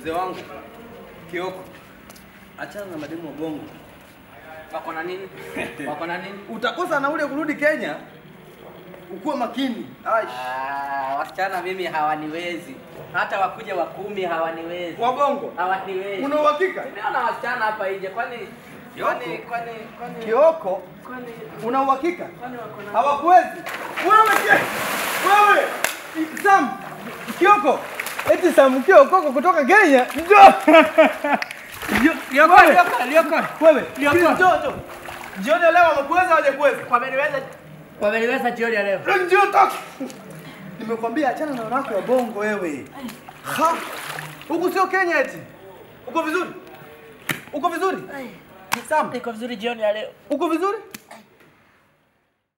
Mzee wangu Kioko, achana na mademu wa bongo. Wako na nini? Wako na nini? Utakosa na ule kurudi Kenya, ukuwe makini. Aish. Ah, wasichana mimi hawaniwezi. Hata wakuja wa kumi hawaniwezi. Wa bongo. Hawaniwezi. Una uhakika? Nimeona wasichana hapa nje kwani kwani kwani kwani Kioko, kwani una uhakika? kwani wako na Hawakuwezi. Wewe je? Wewe Sam Kioko. Eti Sam Kioko kutoka Kenya. Njoo. Lioko, Wewe. lioko, lioko. Wewe. Kioko. Njoo njoo. Jioni leo wamekuweza hawajakuweza? Wameniweza wameniweza jioni ya leo. Njoo toka. Nimekwambia achana na wanawake wa bongo wewe. Ha? Huku sio Kenya eti. Uko vizuri? Uko vizuri? Sam, Niko vizuri jioni ya leo. uko vizuri?